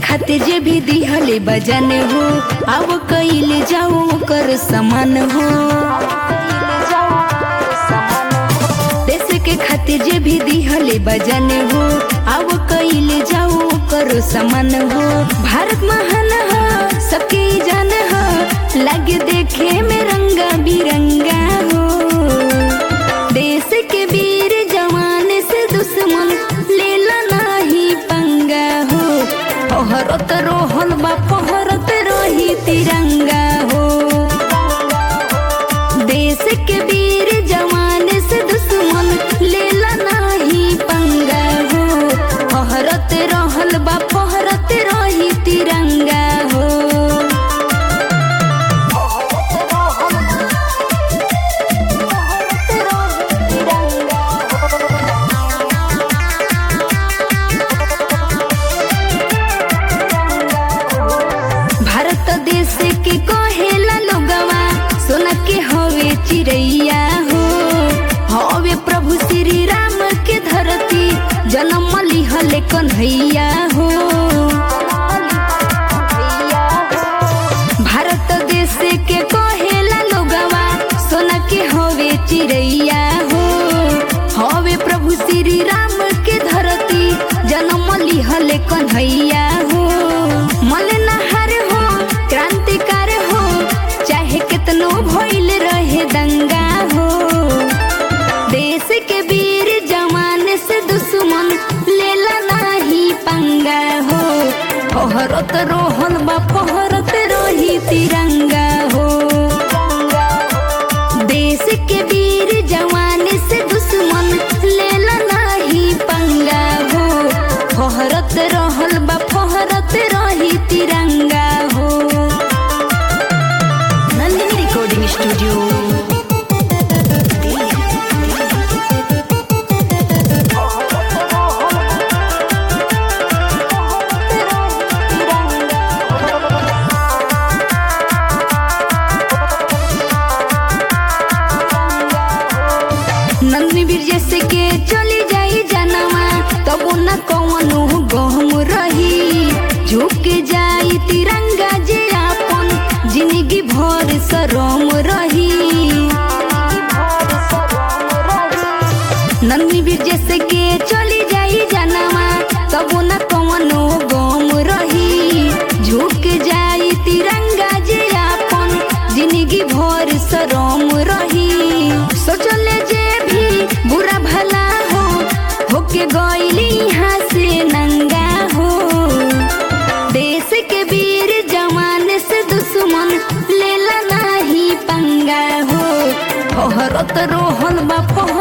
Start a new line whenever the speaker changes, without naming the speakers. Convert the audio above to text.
खातिर जे भी दिहले बजन हो अब कइले जाओ कर समान हो देश के खातिर जे भी दिहले बजन हो अब कइले जाओ कर समान हो भारत महान हो सबके जान हो लगे देखे में रंगा बिरंगा हो देश के वीर जवान से दुश्मन लेला नाही पंगा हो पहरत रोहल बा पहरत रोही तिरंगा हो देश के वीर जवान से दुश्मन लेला नाही पंगा हो पहरत रहल बा पहरत रोही तिरंगा हो भारत देश के कहेला लोगवा सोना के हवे चिड़ैया हो हवे प्रभु श्री राम के धरती जन्म लिहले कन्हैया हो भारत देश के कहेला लोगवा सोना के हवे चिड़ैया हो हवे प्रभु श्री राम के धरती जन्म लिहले कन्हैया हो मलनहार हो क्रांतिकार हो चाहे कितनो भइल रहे दंगा हो देश के वीर जवान से दुश्मन लेला नाही पंगा हो पहरत रोहन बा पहरत रोही तिरंगा हो देश के वीर जवान से दुश्मन लेला नाही पंगा हो फहरत रहल बा फहरत रही तिरंगा हो नंदिनी रिकॉर्डिंग स्टूडियो नंदनी बीर जैसे के चली जाई जनवा तब न कौनो गहम रही झुक जाई तिरंगा जे आपन जिंदगी भर सरम रही नंदनी बीर जैसे के चली जाई जनवा तब न कौनो गम रही झुक जाई तिरंगा जे आपन जिंदगी भर सरम रही सोचले जे भी बुरा भला हो होके गइली यहाँ से नंगा हो देश के वीर जवान से दुश्मन लेला नाही पंगा हो फहरत रोहल बा फहरत